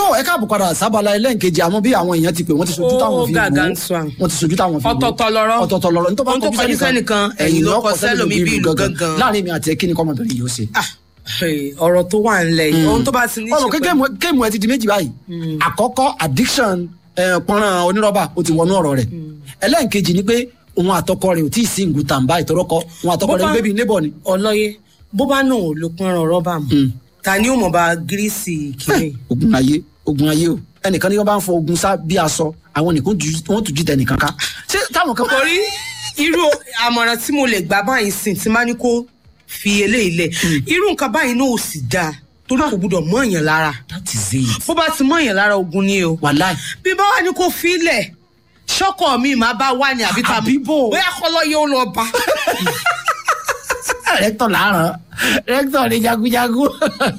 ẹ káàbọ̀ padà sábàlá ẹlẹ́ǹkejì àmọ́ bí àwọn èèyàn ti pè wọ́n ti sojú Ó táwọn fi gàgà wò ń sọ àwọn. wọ́n ti sojú táwọn fi wò Ọ̀tọ̀ọ̀tọ̀ lọ̀rọ̀. ọ̀tọ̀ọ̀tọ̀ lọ̀rọ̀ nítorí Ohun tó kọjú sẹ́nìkan, ẹ̀yìn ló kọ sẹ́lòmí bí ìlú gangan. láàrin mi àti ẹ kí ni kọ́mọbìnrin yóò ṣe. Ah, eh, ọ̀rọ̀ tó wà ńlẹ̀ yìí ohun tó bá ti ní ọ̀rọ̀ ṣe kékeré pẹ̀lú- kéèmù ẹ ti di méjì báyìí àkọ́kọ́ addiction eh, pọ́nrán onírọ́bà ó ti wọnú ọ̀rọ̀ rẹ̀ ẹlẹ́ǹkejì ni pé òun àtọkọ rẹ̀ ò tí ì sí ìgùn tàǹbà ìtọ́rọ́kọ òun àtọkọ Bó rẹ̀ ń bá- gbé bíi neighbor ni. ọlọ́yẹ bó bá náà ò lo pọ́nrán rọ́bà mọ́ ta ni ó mọ̀ bá gírísì kìíní. ogun ayé ogun ayé o ẹnìkan ní wọn bá ń fọ ogun sá bí aṣọ àwọn nìkan ju- wọn tún jí tẹ nìkan ká ṣé táwọn kan. torí irú àmọ̀ràn tí mo lè gbà báyìí sìn tí má ní kó fi eléyìí lẹ̀ irú nǹkan báyìí náà ò sì dáa torí kò gbúdọ̀ mọ́ èèyàn lára that is it bó bá ti mọ́ èèyàn lára ogun ni o wàláì bí bá wà ní kó fi lẹ̀ ṣọ́kọ̀ mi máa bá wà ní àbí ta Àbí bò? bóyá kọ́lọ́ yóò lọ bá. rẹ́tọ̀ làárọ̀ rẹ́tọ̀ ni jagunjagun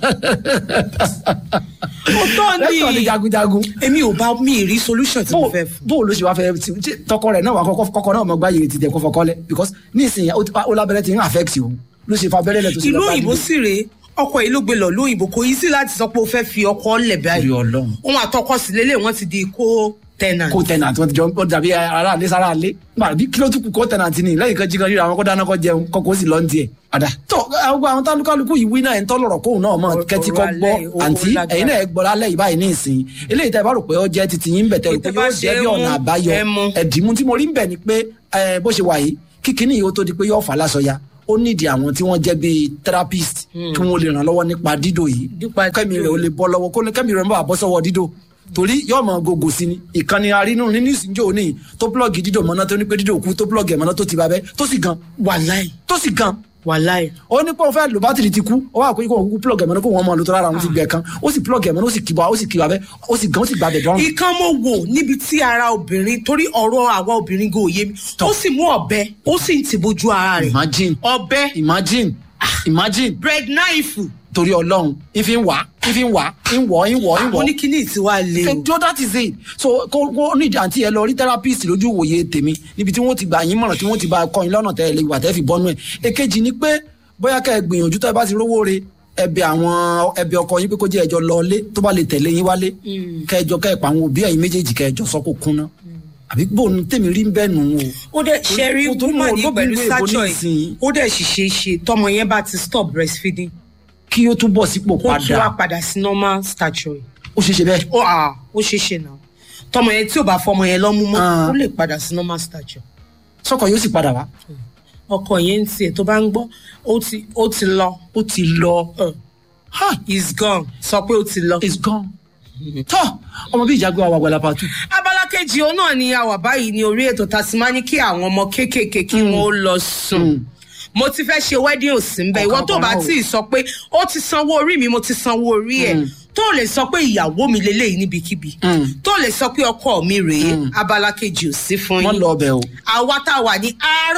ó tọ́ ni rẹ́tọ̀ ni jagunjagun èmi ò bá mi rí solution tí mo bó fẹ́ fún. bó ló ṣe wá fẹ́ tí- tí tọkọ rẹ̀ náà wà kọ́kọ́ kọ́kọ́ náà mọ gbáyé ti tẹ̀ kó fọkọ́ lẹ̀ because nísìnyí ó ti- ó lábẹ́rẹ́ ti ń affect òun ló ṣe fa abẹ́rẹ́ lẹ̀ tó ṣe ìlú lọ bá òyìnbó níbi. sì rèé ọkọ yìí ló gbé lọ lóyìnbó kò yí sí láti sọ pé o fẹ́ fi ọkọ lẹ̀ báyìí Torí Ọlọ́run. òun àtọkọ sì lélẹ̀ wọ́n ti di kó tenant. kó tẹnant wọn ti jọ ó dàbí ara àlé sára àlé nígbà bí kí ló tún kù kó tẹnant ni lẹ́yìn kan jí kan ríra àwọn kó dáná kó jẹun kọkọ ó sì lọ ní tiẹ̀. àdá tó àwọn àwọn tálùkálùkù yìí wí náà ẹ̀ ń tọ́lọ̀rọ̀ kóhùn náà mọ̀ Ọ̀rọ̀ kẹ́tí kọ́ gbọ́ alẹ́, ó àǹtí lágbára. ẹ̀yin náà ẹ gbọ́ lálẹ́ yìí báyìí ní ìsìn eléyìí tẹ́ ẹ bá rò pé ó jẹ́ titi yín bẹ̀ tẹ́ rò pé Èyí tẹ́ bá yóò jẹ́ ṣe bí é ọ̀nà mú, àbáyọ ẹ mú. ẹ̀dìmú tí mo rí ń bẹ̀ ni pé ẹ, bó ṣe wà yìí kíkiní yìí ó tó di pé yóò fà lásọya ó nídìí àwọn tí wọ́n jẹ́ bíi therapist kí wọ́n lè ràn lọ́wọ́ nípa dídò yìí Nípa kẹ́mi dídò rẹ̀ ó lè bọ́ lọ́wọ́ kó ní kẹ́mi rẹ̀ ń bọ̀ àbọ́ sọ́wọ́ dídò torí yóò mọ gògò sí ni ìkànnì arínú nínú ìsìnjó òní tó plọ́ọ̀gì dídò mọ́ná tó ní pé dídò kú tó plọ́ọ̀gì ẹ̀ mọ́ná tó ti bá bẹ́ tó sì gan wàláì tó sì gan wàláì. ó ní pé òun fẹ́ lò bátìrì ti kú ó wà pé kó òun kú plọ́ọ̀gì ẹ̀ mọ́ná kó wọ́n mọ́ lò tó rárá òun ti gbẹ̀ kan ó sì plọ́ọ̀gì ẹ̀ mọ́ná ó sì kìbọ̀ ó sì kìbọ̀ abẹ́ ó sì gan ó sì gbà bẹ̀ dọ́rùn. ìkan mo wò níbi tí ara obìnrin torí ọ̀rọ̀ àwa obìnrin gò yé mi ó sì mú ọ̀bẹ ó sì ń ti bojú ara rẹ̀ imagine ọ̀bẹ imagine imagine bread knife torí ọlọ́run ìfi ń wá ìfi ń wá ń wọ̀ ń wọ̀ ń mo wọ̀ ní kíní tí wàá lé o. so that is it so kó kó ní àǹtí ẹ lọ rí therapist lójú ìwòye tèmi níbi tí wọ́n ti gbà yín mọ̀ràn tí wọ́n ti bá kọ́ yín lọ́nà tẹ́ ẹ lè wà tẹ́ fi bọ́nú ẹ̀ èkejì ni pé bóyá kẹ́ ẹ gbìyànjú tẹ́ ẹ bá ti rówó re ẹbẹ àwọn ẹbẹ ọkọ yín pé kó jẹ́ ẹjọ́ lọlé tó bá lè tẹ̀lé yín wálé kẹjọ kẹ́ ẹ pa àwọn òbí ẹ̀yin méjèèjì kẹjọ sọ kó kúnná àbí bóun tèmi rí bẹ́ẹ̀ nù o ó dẹ̀ ṣe rí Kò tó mú woman yìí olóbìnrin pẹ̀lú èèbó stature nísìnyí. yìí ó dẹ̀ ṣiṣẹ́ ṣe tọmọ yẹn bá ti stop breastfeeding kí ó tún bọ̀ sípò kó tún wá padà padà sí normal stature yìí. ó ṣeé ṣe bẹ́ẹ̀ ó à ó ṣe ṣe náà tọmọ yẹn tí ò bá fọmọ yẹn lọ́mú mọ́ Ah. ó lè padà sí normal stature. sọkọ yóò sì padà wá ọkọ yẹn ń tiẹ̀ tó bá ń gbọ́ ó ti ó ti lọ ó ti lọ uh, ha is gone sọ pé ó ti lọ. is gone tọ́ ọmọ bíi ìjagun àwọn àgbàlá pàtó abala kejì òun náà ni a wà báyìí ní orí ètò tá a ti máa ní kí àwọn ọmọ kéékèèké kí wọn ó lọ sùn mo ti fẹ́ ṣe wedding òsì ń bẹ ìwọ tó bá Ọ̀kan tí ì sọ pé ó ti sanwó orí mi mo ti sanwó orí ẹ̀ tó lè sọ pé ìyàwó mi lélẹ́yìí níbikíbi tó lè sọ pé ọkọ mi rèé abala kejì ò sí fún wọ́n yín lọ ọbẹ̀ o. àwa tá a wà ní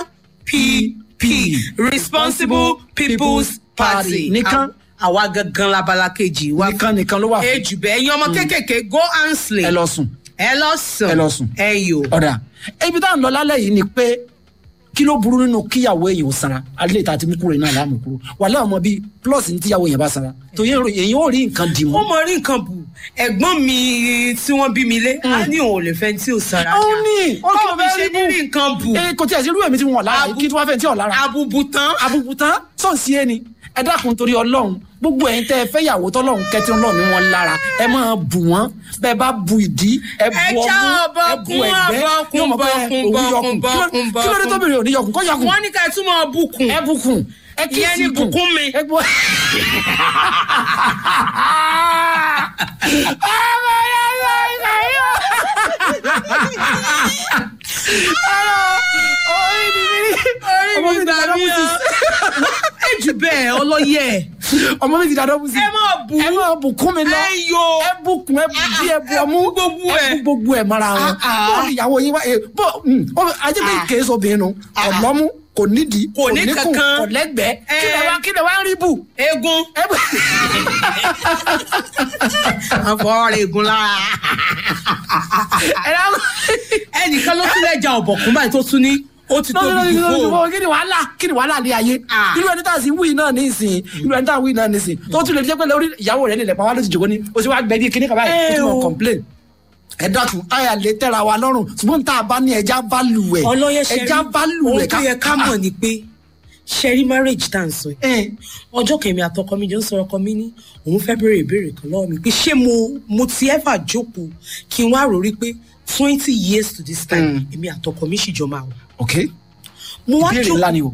rpp responsible people's party Nìkan. àwa gangan labala kejì wa nìkan nìkan ló wà fún ejù bẹ́ẹ̀ ẹ̀yin ọmọ kéékèèké go and slay ẹ lọ sùn ẹ lọ sùn Ẹ lọ sùn. ẹ yò ọ̀dà ibi tá à ń lọ lálẹ́ yìí ni pé kí ló burú nínú kíyàwó èèyàn ò sanra alẹ́ ìta àti mú kúrò náà láàmú kúrò wàhálà ọmọ bíi plus ní tíyàwó èèyàn bá sanra tó yẹ èèyàn ò rí nǹkan dì ó mọ́. mọ rí nǹkan bù ẹ̀gbọ́n mi tí wọ́n bí mi lé á ní òun ò lè fẹ́ tí ò sara ó ní ó kí ló báwo mi fẹ́ ṣe rí ní rí nǹkan bù bù ee kò tí ẹ̀ sí irú ẹ̀mí tí wọ́n lára Abu- kí tí wọ́n fẹ́ tí ò lára abubu tán àbùkù tán sọ̀nsì ẹni ẹ dákun torí ọlọ́run gbogbo ẹ̀yin tẹ́ ẹ fẹ́ yàwó tọ́lọ́run kẹtí ọlọ́run ní wọn lára ẹ máa bù wọ́n bẹ́ẹ̀ bá bu ìdí ẹ bu Ẹ ọmú já ẹ bu ọbọ̀kún, ẹ̀gbẹ́ ọbọ̀kún, yóò mọ̀ pé bọ̀kún, òun bọ̀kún, yọkùn Kí ló- bọ̀kún, kí ló dé bọ̀kún. tóbìnrin ò ní yọkùn kọ́ yọkùn wọ́n ní ká ẹ tún mọ bùkún ẹ bùkún ẹ kí Ìyẹn sí ni gùn. bùkún mi. ẹ bu- Ọmọ yẹn lọ ìgbà yóò. Orí mi ní- ọmọ mi ti gbà dáná mí bùsì. o ejù bẹ́ẹ̀ ọlọ́yẹ̀ ọmọ mi ti dáná bùsì. ẹ máa bù ẹ máa bùkún mi lọ ẹ yò ẹ bùkún ẹ bù dí ẹ bù ọmú ẹ bù gbogbo ẹ. ẹ bù gbogbo ẹ mara wọn Ah, ah. bọ́ọ̀lù ìyàwó yín wá ẹ bọ́ ajé pé Ah. kèé sobìnrin nu ọ̀lọ́mú kò nídìí Kò ní níkùn kankan. kò lẹ́gbẹ̀ẹ́ kí lè Eh. wá kí lè wá rí bù. egun ẹ bù àfọwọ́rẹ́ egun lára ẹ dáhùn. ẹnìkan ló tún lẹ́jà ọ̀bọ̀kún báyìí tó tún ní Ó ti tóbi jù fún o. kí ni wàhálà kí ni wàhálà ní ayé Ah. irú ẹni tá a sì ń wí náà ní ìsìn irú ẹni tá a ń wí náà ní ìsìn tó tún lè jẹ́ pé lórí ìyàwó rẹ̀ nílẹ̀ pàwọn ló ti jòkó ni o sì wá gbẹ bí kíní kaba yìí o Ẹ tún mọ̀ o. complain ẹ dákun àyà lè tẹ́ra wa lọ́rùn ṣùgbọ́n tá a bá ní ẹja bá lù ẹ̀ ọlọ́yẹ ṣe ẹja bá lù ohun ẹ̀ tó yẹ ká mọ̀ ni pé ṣẹ́rí marriage tá à ń sọ yìí ẹ̀ ọjọ́ kẹ̀mí àtọkọ mi jọ ń sọ̀rọ̀ ọkọ mi ní òun fẹ́ béèrè ìbéèrè kan lọ́wọ́ mi pé ṣé mo mo ti ever jókòó kí n wá rò rí pé twenty years to this time èmi àtọkọ mi sì jọ máa wà. ok mo wá ìbéèrè jókòó ńlá ni o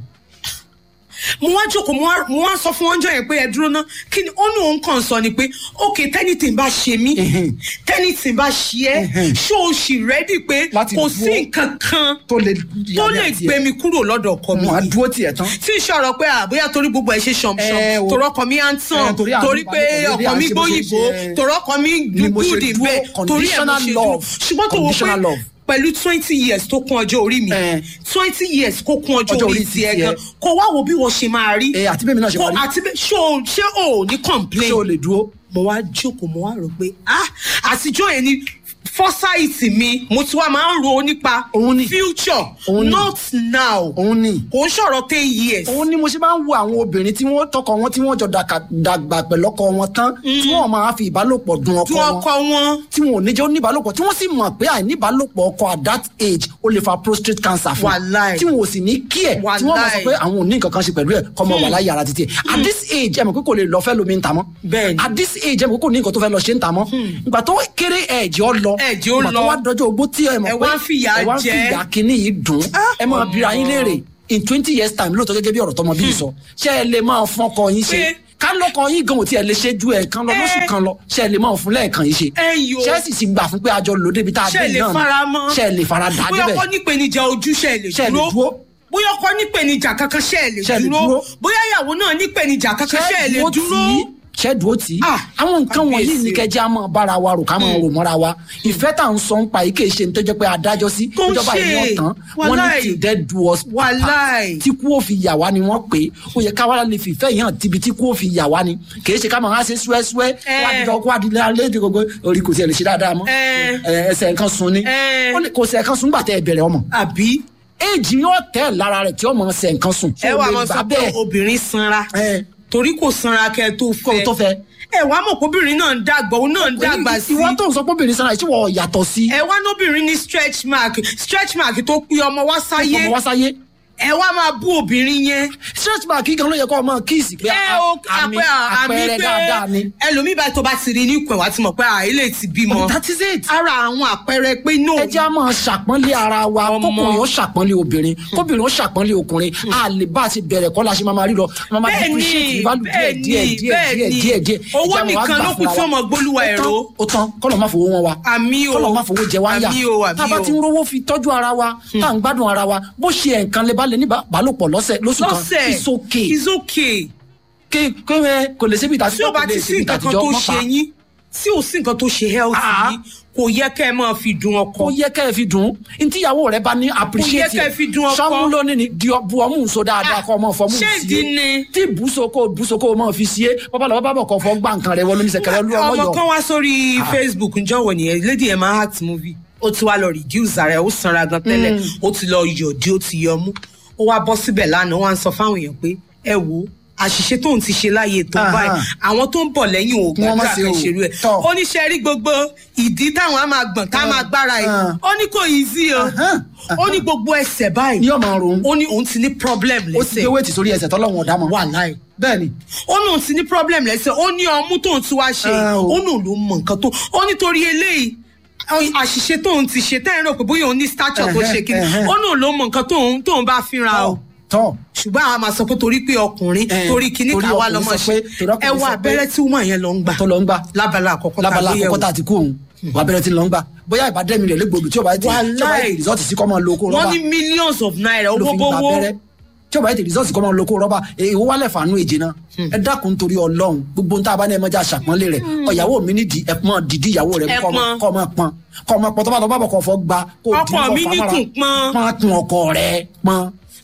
mo wá jókòó mo wá- mo wá sọ fún ọjọ́ yẹn pé ẹ dúró ná kí ni ó ní òun kàn sọ ni pé ok tẹ́nìtì bá ṣe mí Mhm. tẹ́nìtì bá ṣe ẹ́ Mhm. ṣó o sì rẹ́dì pé Láti kò dúró. sí nǹkan kan tó lè tó lè gbé mi kúrò lọ́dọ̀ ọkọ mi wọn á dúró tiẹ̀ tán tí ń sọ̀rọ̀ pé àbóyá torí gbogbo ẹ̀ ṣe Ẹ ṣọ̀mṣọ̀m o. torí ọkọ mi à ń Ẹ, tàn torí àwọn torí pé ìbálòpọ̀ dédé à ọkọ ń mi ṣe bó ṣe gbóyìnbó ṣe. torí ọkọ mi Ni mo ṣe gúdì dúró, bẹ́ẹ̀ torí ẹ̀ mo conditional ṣe dúró love. ṣùgbọ́n tó wọ pé Conditional love. pẹ̀lú twenty years tó kún ọjọ́ orí mi Ẹ. twenty years kó kún ọjọ́ Ọjọ́ orí orí tiẹ̀ tiẹ̀. gan kó wá wo bí wọ́n ṣe máa rí ẹ àti bẹ́ẹ̀ mi náà ṣe kó wà rí àti bẹ́ẹ̀ ṣé o ṣé o ò ní complain ṣé o lè dúró mo wá jókòó mo wá rò pé ah àtijọ́ yẹn ni foresight mi mo ti wá máa ń ro nípa Òun ni. future Òun ni. not now òun ni kò ń sọ̀rọ̀ ten years. òun ni mo ṣe máa ń wo àwọn obìnrin tí wọ́n tọkọ wọn tí wọ́n jọ dàkà- dàgbà pẹ̀lú ọkọ wọn tán tí wọ́n máa fi ìbálòpọ̀ dun ọkọ tí wọn wọ́n kọ́ wọn. tí wọn ò ní jẹ́ oníbálòpọ̀ tí wọ́n sì mọ̀ pé àìníbálòpọ̀ ọkọ at that age ó lè fa prostate cancer fún Wàláì. tí wọn ò sì ní kí ẹ̀ tí wọ́n mọ̀ sọ Wàláì. pé àwọn ò ní nǹkan kan ṣe pẹ̀lú ẹ̀ kọ́ mọ wà láyé ara títí ẹ̀ at this age ẹ̀ mọ̀ pé kò lè lọ fẹ́ lómi ń ta mọ́ Bẹ́ẹ̀ni. at this age ẹ̀ mọ̀ pé kò ní nǹkan tó fẹ́ lọ ṣe ń ta mọ́ ìgbà tó kéré ẹ̀jẹ̀ ọ lọ Ẹ̀jẹ̀ ó ìgbà tó lọ. wá dọjọ́ ogbó tí ẹ̀ mọ̀ Ẹ pé wá ń fìyà ẹ wá ń jẹ. fìyà kínní yìí dùn Ah, ẹ máa bira yín léèrè in twenty years time lóòótọ́ gẹ́gẹ́ bí ọ̀rọ̀ tọmọ bíi sọ ṣé ẹ lè máa fún ọkọ yín ṣe Pé- ká lọkọ yín gan ò tí ẹ lè ṣe ju ẹ̀ẹ̀kan lọ lóṣù Ẹ- kan lọ ṣé ẹ lè máa fún lẹ́ẹ̀kan yìí ṣe Ẹ yo. ṣé ẹ sì ti gbà fún pé àjọ lò débi tá a ṣe dé lè náà ni? fara mọ́. ṣé ẹ lè fara dà bóyá débẹ̀ ọkọ nípèníjà ojú ṣe lè Ṣé ẹ lè dúró. dúró? bóyá ọkọ nípèníjà kankan ṣe lè Ṣé ẹ lè dúró. dúró? bóyá ìyàwó náà nípèníjà kankan ṣe lè dúró dúró. tì í? ṣé dúró tì í Ah, àwọn nǹkan wọ̀nyí kábíyèsí ní o. kẹjẹ á máa bára wa rò ká máa rò mọ́ra wa ìfẹ́ tá à ń sọ ń pa yìí kì í ṣe ní tó jẹ́ pé adájọ́ sí Kò ń ìjọba ṣe. yìí wọ́n tán wọ́n ní Wàláì. till death do us part Wàláì. tí kú ó fi yà wá ni wọ́n pè é ó yẹ káwá lè fi ìfẹ́ yìí hàn tíbi tí kú ó fi yà wá ni kì í ṣe ká máa ṣe súẹ́súẹ́ Ẹ. wá dídọ̀ kó adìlẹ̀ alẹ́ di gbogbo orí kò tiẹ̀ lè ṣe dáadáa mọ́ Ẹ. Ẹ, ẹsẹ̀ nǹkan sun ni Ẹ. Ó lè- kò sẹ̀ nǹkan sun gbà tẹ́ ẹ bẹ̀rẹ̀ ọmọ àbí éèjì yóò tẹ̀ lára rẹ̀ tí ọmọ ṣẹ̀ nǹkan sùn ẹ wà máa sọ pé obìnrin sanra Ẹ. torí kò sanra kẹ tó Kó fẹ́ tó fẹ́. ẹ wá mọ̀ pé obìnrin náà ń dàgbà òun náà ń dàgbà sí ìwọ tó ń sọ pé obìnrin sanra ìṣòwò yàtọ̀ sí ẹ wá nóbìnrin ní stretch mark stretch mark tó pé ọmọ wá sáyé ọmọ wá sáyé ẹ wá máa bú obìnrin yẹn stretch mark gan ló yẹ kó ọmọ kíìsì pé ẹ o àmì àpẹ àmì àpẹẹrẹ dáadáa ni. pé ẹlòmíì báyìí tó bá ti rí ní ìpè wá ti mọ̀ pé àìlè ti bímọ that is it. ara àwọn àpẹẹrẹ pé no ẹ jẹ́ a máa ṣàpọ́nlé ara wa Ọmọ. kókùnrin ó ṣàpọ́nlé obìnrin kóbìnrin ó ṣàpọ́nlé ọkùnrin a lè bá a ti bẹ̀rẹ̀ kọ́ la ṣe máa máa rí lọ máa máa Bẹ́ẹ̀ni, depreciate value díẹ̀ bẹ́ẹ̀ni, díẹ̀ díẹ̀ díẹ̀ bẹ́ẹ̀ni. díẹ̀ díẹ̀ Owó Ẹ jẹ́ àwọn nìkan àgbà ló kù fúnra tí wa. ọmọ gbólúwa Ó ẹ̀rọ. tán, ó tán kọ́lọ̀ má fowó wọn wa Àmì o. kọ́lọ̀ má fowó jẹ wá ń yà Àmì o, àmì tá a bá o. ti ń rówó fi tọ́jú ara wa tá à ń gbádùn ara wa bó ṣe ẹ̀ǹkan lè bá lè ní bálòpọ̀ lọ́sẹ̀ lóṣù kan lọ́sẹ̀ it's okay it's okay ké ké ẹ kò lè ṣe bí ìtàtí tí o bá ti sí nǹkan kan tó ṣe yín tí o sí nǹkan tó ṣe health Ah. yín kò yẹ kẹ́ ẹ máa fi dun ọkọ kò yẹ kẹ́ ẹ fi dùn ún ntíyàwó rẹ bá ní appreciate kẹ́ ẹ fi dùn ọkọ. sọmú lónìí ni di ọ- bu ọmú nso dáadáa Ah, kọ ọmọ fọmú ṣé sí ìdí ni? tí bùsoko bùsoko máa fi sí é bọ́bá lọ́wọ́ bábọ̀ kọ̀ fọ́ gbà nǹkan rẹ wọlé ní sẹ̀kẹ̀rẹ̀ lú ọmọ ọlọ́yọ̀ kan wá sórí facebook njọ́wọ́ nìyẹn lady yẹn máa act movie ó ti wá lọ reduce ara ẹ̀ ó sanra gan tẹ́lẹ̀ ó ti lọ yọ̀dí ó ti yọmú ó wá bọ́ síbẹ̀ lánàá wá ń sọ fáwọn èèyàn pé ẹ wo àṣìṣe tóun ti ṣe láàyè tó Aha. báyìí àwọn tó ń bọ̀ lẹ́yìn ò Wọ́n má gbàgbà ṣe kan o. ṣerú ẹ̀ Tọ́. ó ní ṣe rí gbogbo ìdí táwọn á máa gbọ̀n ká máa gbára yìí Ah. ó ní kò easy o Aha. ó ní gbogbo ẹsẹ̀ báyìí ní ọmọ ọrùn ó ní òun ti ní problem ó ti lẹ́sẹ̀ gbé wéètì sórí ẹsẹ̀ tọ́lọ́wọ̀n ọ̀dà mọ́ wà láì bẹ́ẹ̀ ni ó ní òun ti ní problem lẹ́sẹ̀ ó ní ọmú tóun ti wá ṣe Ah, o. ó ní òun ló mọ nǹkan tó ó nítorí eléyìí ọ- àṣìṣe tóun ti ṣe tẹ́yìn rò pé bóyá òun ní stature tó ṣe kíni Ẹhẹ́, ẹhẹ́. ó ní òun ló mọ nǹkan tóun tóun bá fínra o tọ́ ṣùgbọ́n àwọn máa sọ pé torí pé ọkùnrin Eh, torí kíní torí ká wá ọkùnrin lọ́mọ sọ ṣe pé- torí ọkùnrin ẹ wá sọ pé- abẹ́rẹ́ tí woman yẹn lọ ń gbà tó lọ ń gbà lábala àkọ́kọ́ tá a lábala gbé yẹ̀wò. àkọ́kọ́ tá a ti kú òun wà bẹ̀rẹ̀ ti lọ ń gbà bóyá ìbádẹ́mi rẹ̀ légbodò tí ó bá yẹ ti tí ó bá yẹ ti Wàláì. rìsọ́ọ̀tì sí kọ́ máa lo okó wọ́n rọ́bà ní millions of naira ló owó fi ń gba bówó abẹ́rẹ́ tí ó bá yẹ ti rìsọ́ọ̀tì kọ́ máa lo okó rọ́bà èyí wà lẹ̀ fàánú èjì náà ẹ dákun torí ọlọ́run gbogbo nta bá ní ẹ mọ́jà ṣàpọ́nlé rẹ̀ ọ̀yàwó mi nídìí ẹ pọ́n dìdí ìyàwó rẹ̀ Ẹ kọ́ pọ́n. kọ́ máa pọ́n kọ́ máa pọ́n tó bá tó bá bọ̀ kọ́ fọ́ gba kó Ọkọ mi ní kùn pọ́n. pọ́n kún ọkọ rẹ̀ pọ́n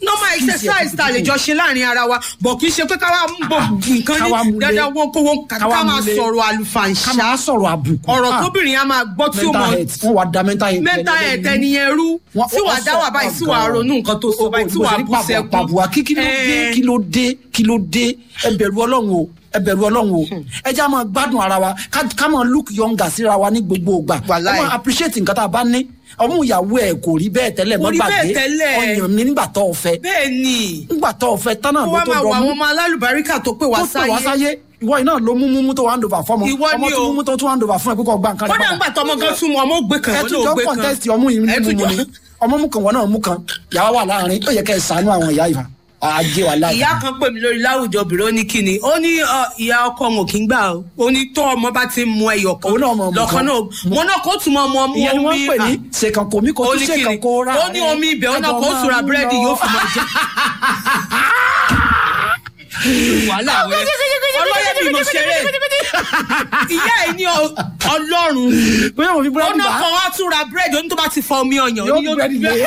normal Skills yẹ exercise kó ta lè kúkú. jọ ṣe láàrin ara wa bọ̀ kì í ṣe pé ká wá mú bọ̀ nǹkan ká wá ní múlé. dandan wọn kó wọn ká Ká wá ká máa múlé. sọ̀rọ̀ ká àlùfàǹṣá máa sọ̀rọ̀ àbùkù ọ̀rọ̀ Ah, tóbìnrin á máa gbọ́ tí ó mental mọ health wọ́n wá da mental health mental health ẹni yẹn rú Wọ́n- tí wàá wọ́n dá sọ- wà báyìí tí wàá ọ̀gá. ronú nǹkan tó sọ báyìí tí Bó ṣe wàá ní bú pàbùwà- sẹ́kún. pàbùwà kí kí ló dé Eh. kí ló dé kí ló dé ẹ bẹ̀rù ọlọ́run o ẹ bẹ̀rù ọlọ́run o ẹ já máa gbádùn ara wa ká ká máa look younger síra wa ní gbogbo ìgbà ká Wàláì. máa appreciate nǹkan tá a bá ní ọmú ìyàwó ẹ kò rí bẹ́ẹ̀ tẹ́lẹ̀ Kò mọ́ rí bẹ́ẹ̀ gbàgbé tẹ́lẹ̀. ọyàn mi nígbà tó o fẹ́ bẹ́ẹ̀ ni nígbà tó o fẹ́ tán náà kó ló wá tó máa wọ dọ̀ àwọn mú ọmọ alálùbáríkà tó pè wá tó pè wá sáyé sáyé ìwọ iná ló mú múmú tó hand over fọmọ Ìwọ ọmọ ni tó o. múmú tó tún hand over fún ẹ kókò gba nǹkan rẹ kódà padà. ńgbà tọmọ gan tún mọ ọmọ ògbé kan ẹ wọn tún náà jọ ògbé kan contest ọmú yìí Ẹ ní tún mímú jọ- ni ọmọ mú kan wọn náà mú kan yàrá wà láàrin ó yẹ kẹ́ ẹ ṣàánú àwọn ìyá ìfà ajé wà láàrin. ìyá kan pè mí lórí láwùjọ obìnrin ó ní kíni ó ní ọ, ìyá ọkọ wọn kì í gbà ó ó ní tó ọmọ bá ti ń mu ẹyọ kan Òun náà mọ ọmọ lọkàn kan. náà wọn náà kó tún mọ ọmọ ọmọ ìyẹn ni wọ́n ń pè ní à, ṣèkàn kò mí kò ó tún ní ṣèkàn kíni kó rà ó ní omi ibẹ̀ ó náà kó sùrà búrẹ́dì yóò fi máa jẹ. wàhálà wẹ ọlọ́yẹ̀ bí mo ṣeré ìyá ẹ̀ ní ọ- ọlọ́run bóyá òun fi ó búrẹ́dì náà bá kàn wá tún ra búrẹ́dì ó ní tó bá ti fọ omi ọyàn ó yóò ní fi búrẹ́dì lé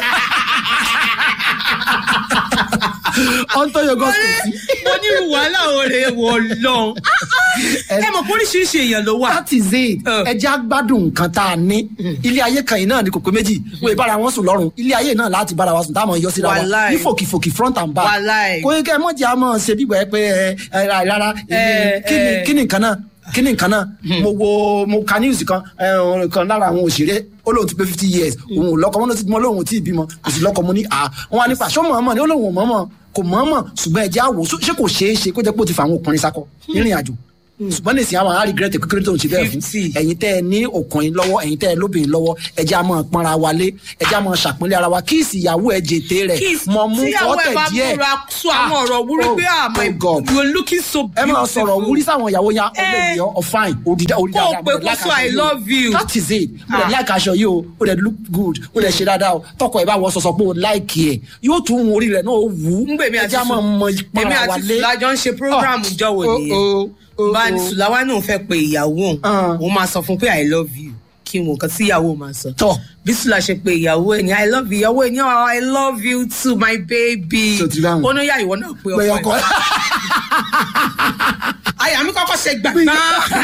ọ̀n tó yọgọ́ sí mo ní irú wàhálà òre wọ̀ lọ ẹ mọ̀ pé oríṣiríṣi èèyàn ló wà that is it Uh. ẹ jẹ́ agbádùn nǹkan tá a ní ilé ayé kan yìí náà ni kò pé méjì wọ́n ì bára wọn sùn lọ́rùn ilé ayé náà láti bára wa sùn táwọn yọ síra wa Wàláì. ní fòkìfòkì front and back Wàláì. kò yẹ kẹ́ ẹ mọ̀ jẹ́ àmọ́ ṣe bí gbẹ́ pé ẹ ẹ ra- rárá Eh, kí ni eh. kí ni nǹkan náà kí ni nǹkan náà mo wo mo ka news kan ẹ, ọ̀rọ̀ kan lára àwọn òṣèré ó lóun ti pé fifty years òun ò lọ́kọ mọ́ ló ti mọ́ lóun ò tí ì bímọ kò sí lọ́kọ mo ní à wọn wá nípa ṣó mọ̀ọ́mọ̀ ni ó lóun ò mọ̀ọ́mọ̀ kò mọ̀ọ́mọ̀ ṣùgbọ́n ẹ jẹ́ àwò ṣé kò ṣeé ṣe kó jẹ́ pé ó ti fa àwọn ọkùnrin sakọ nírìn àjò ṣùgbọ́n nìsín àwọn àá regret kékeré tó ń ṣe bẹ́ẹ̀ fún 50. ẹ̀yin tẹ́ ẹ ní ọkùnrin lọ́wọ́ ẹ̀yin tẹ́ ẹ lóbìnrin lọ́wọ́ ẹ jẹ́ àmọ́ pọ́nra wa lé ẹ jẹ́ àmọ́ ṣàpọ́nlé ara wa kí ìsìyàwó ẹ jètè rẹ̀ Kiss. mọ̀ mú tíyàwó ẹ fọ́tẹ̀ bá díẹ̀ múra sọ àwọn ọ̀rọ̀ wúrí pé ah my God you are looking so ẹ beautiful máa sọ̀rọ̀ wúrí sáwọn ìyàwó yẹn Eh. ọ̀lẹ́ yọ ọ̀fáìn òdìdá òdìdá Kó o pé kó sọ I love you. that is it ó dẹ̀ Ah. like aṣọ yìí o ó dẹ̀ look good ó dẹ̀ ṣe dáadáa o tọkọ ẹ bá wọ sọsọ pé o like ẹ yóò tún hun orí rẹ̀ náà ó wù ú ngbèmí ẹ àti jẹ́ àmọ́ mọ èmi ìpara wa àti lé sùlájọ ń ṣe program Oh. jọ̀wọ́ Oh, nìyẹn oh, oh, bá ní oh. sùláwá náà fẹ́ pe ìyàwó òun Ah. òun máa sọ fún pé i love you kí n wò nǹkan tí ìyàwó máa sọ tọ bí sùlá ṣe pe ìyàwó ẹ̀ ní i love you ìyàwó ẹ̀ ní oh, i love you too my baby Ṣé o ti dáhùn? ó ní yà ìwọ náà pe pé ọkọ ọkọ ẹ̀ àyà mi kọ́kọ́ ṣe gbàgbá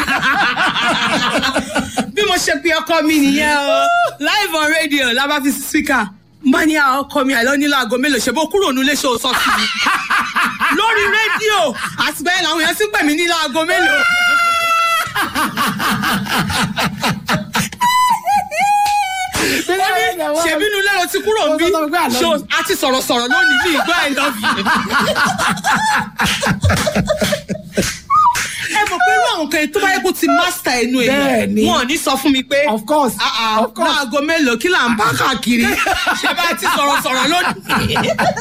bí mo ṣe pe ọkọ mi nìyẹn o live on radio lábá fi sí speaker bá ní àwọn ọkọ mi àìlọ́ nílò aago mélòó ṣe bó kúrò nílé ṣe ò sọ sí mi lórí rédíò àti bẹ́ẹ̀ làwọn èèyàn sì pè mí nílò aago mélòó. ṣèbí inú lẹ́rọ ti kúrò ń bí Ó sọ pé I love ṣó you. a ti sọ̀rọ̀ sọ̀rọ̀ lónìí bí ìgbọ́ I love you. ẹ mọ̀ pé irú àwọn kan tó bá yẹ kó ti master ẹnu Bẹ́ẹ̀ ni. èèyàn wọn ò ní sọ fún mi pé Of course, ah, ah, of course. láago mélòó kí là ń bá káàkiri ṣé bá ti sọ̀rọ̀ sọ̀rọ̀ lónìí.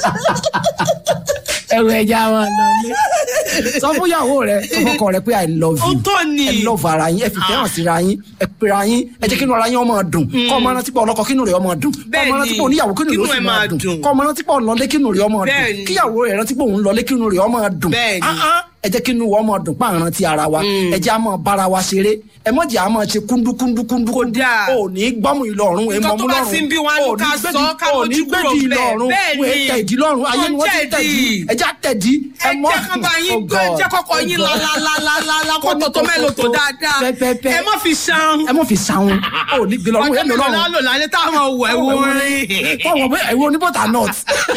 ẹrù ẹja wọn lọ lé sọ fún ìyàwó rẹ sọ fọkọ rẹ pé i love you Ó tọ́ ni. ẹ love ara yín ẹ fi fẹ́ràn síra yín ẹ pera yín ẹ jẹ́ kínú ara yín ọmọ dùn kọ́ ọmọ rántí pé ọlọ́kọ kínú rẹ̀ ọmọ dùn kọ́ Bẹ́ẹ̀ ọmọ ni. rántí pé oníyàwó kínú rẹ̀ ó Kínú sì ẹ̀ máa máa dùn dùn. kọ́ ọmọ rántí pé ọ̀nlọ́lé kínú rẹ̀ ọmọ Bẹ́ẹ̀ dùn ni. kíyàwó rẹ̀ rántí pé òun lọlé kínú rẹ̀ ọmọ dùn Bẹ́ẹ̀ ni. Ah, ah, ẹ jẹ́ kínú wa ọmọ dùn páàrọ̀ rántí ara wa ẹ jẹ́ àmọ́ bára wa ṣeré ẹ mọ̀ jẹ́ àmọ́ ṣe kúndú kúndú kúndú Kódà. ò ní gbọ́mù ìlọrun ẹ Nǹkan mọ̀ mú tó bá lọ́rùn ti ń bí wa ní ò ní ká gbèdì- sọ, ká ò ní mójú kúrò gbèdì bẹ́ẹ̀. ìlọrun Bẹ́ẹ̀ wọn ni. tẹ ìdí lọ́rùn ayé ni wọ́n ti Wọ́n tẹ̀dí tẹ̀dí. ẹ jẹ́ tẹ̀dí ẹ mọ́ jẹ́ kán bá yín Oh gbé God. jẹ́ kọ́kọ́ Oh yín God. lálálálálá kó tó tó mélòó tó dáadáa Pẹ́pẹ́pẹ́. ẹ má fi ṣan. ẹ mọ̀ fi sàwọn ò ní gbé lọ́rùn ọjọ́ ẹ lọ mélòó lọ́rùn lálò lálẹ́ táwọn wọ̀ ẹ̀ wò rin. fọwọ́ pé ẹ̀wọ́ oníbọ̀tà nọ́ọ̀t.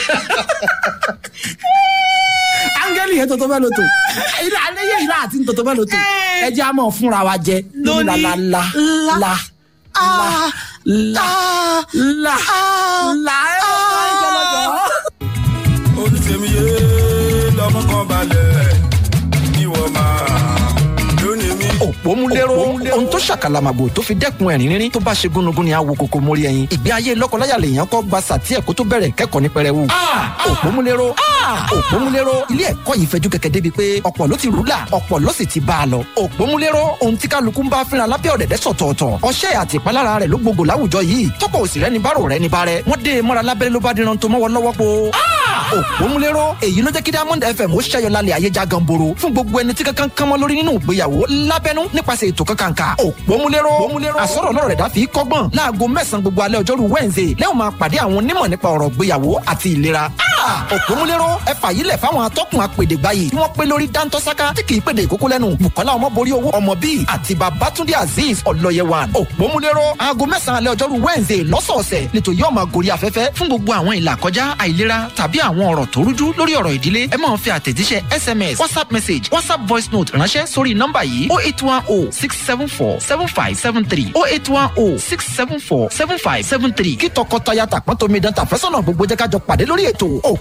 áńgẹ́lì yẹn tọ́tọ́ bẹ́ẹ̀ ló tó ilé aléyé ìlà àti tọ́tọ́ bẹ́ẹ̀ ló tó Eh. ẹ jẹ́ àmọ́ fúnra wa jẹ Lóní la la la la. la Ah. la la la ẹ bá ń jọlọjọ. olùsèmíye lọmọ kan balẹ̀ ìwọ máa lónìí mi. òpómúléró ohun tó ṣàkàlàmàgbò tó fi dẹ́kun ẹ̀rín rírín tó bá ṣe gúnugún ni àwo kòkó mórí ẹyin ìgbé ayé lọ́kọláya lèèyàn kọ́ gba sàtí ẹ̀kọ́ tó bẹ̀rẹ̀ kẹ́kọ̀ọ́ ní pẹrẹwu. òpómúléró òpómúléró ilé ẹ̀kọ́ yìí fẹjú kẹ̀kẹ́ débi pé ọ̀pọ̀ ló ti rúlà ọ̀pọ̀ ló sì ti bá a lọ. òpómúléró ohun tí kálukú ń bá fínra lábẹ́ ọ̀dẹ̀dẹ̀ sọ̀tọ̀ọ̀tọ̀ ọṣẹ́ àti ìpalára rẹ̀ ló gbogbo láwùjọ yìí tọ́pọ̀ òsì rẹ̀ ní bárò rẹ̀ ní bárẹ̀ wọ́n dé e mọ́ra lábẹ́rẹ́ ló bá diran tó mọ́wọ́ lọ́wọ́ po. òpómúléró èyí ló jẹ́ kí diamond fm ó ṣẹ́yọ lálẹ́ ayé já ganboro fún gbogbo ẹni tí kankan kánmọ́ lórí nínú ìgbéyàwó lábẹ́nú nípasẹ̀ ètò kankanka òpómúléró àsọ̀rọ̀ lọ́rọ̀ rẹ̀ dá fi kọ́gbọ́n láago mẹ́sàn-án gbogbo alẹ́ ọjọ́rú wednesday lẹ́wọ̀n máa pàdé àwọn onímọ̀ nípa ọ̀rọ̀ ìgbéyàwó àti ìlera òpómúléró ẹ fàyílẹ̀ fáwọn atọ́kùn apèdègbà yìí tí wọ́n pé lórí dáńtọ́sáká tí kì í pèdè ìkókó lẹ́nu bukola ọmọborí owó ọmọ bíi àti babatunde azeez ọlọ́yẹwà òpómúléró aago mẹ́sàn-án alẹ́ ọjọ́rú wednesday lọ́sọ̀ọ̀sẹ̀ nítorí yóò máa gorí afẹ́fẹ́ fún gbogbo àwọn ìlà kọjá àìlera tàbí àwọn ọ̀rọ̀ tó rújú lórí ọ̀rọ̀ ìdílé ẹ máa fi àtẹ̀jíṣẹ́ sms whatsapp message whatsapp voice note ránṣẹ́ sórí nọ́mbà yìí oh eight one oh six seven four seven five seven three oh eight one oh six seven four seven five seven three kí tọkọtaya tàpọ́n tómi dán tàfẹ́sọ̀nà gbogbo jẹ́ ká jọ pàdé lórí ètò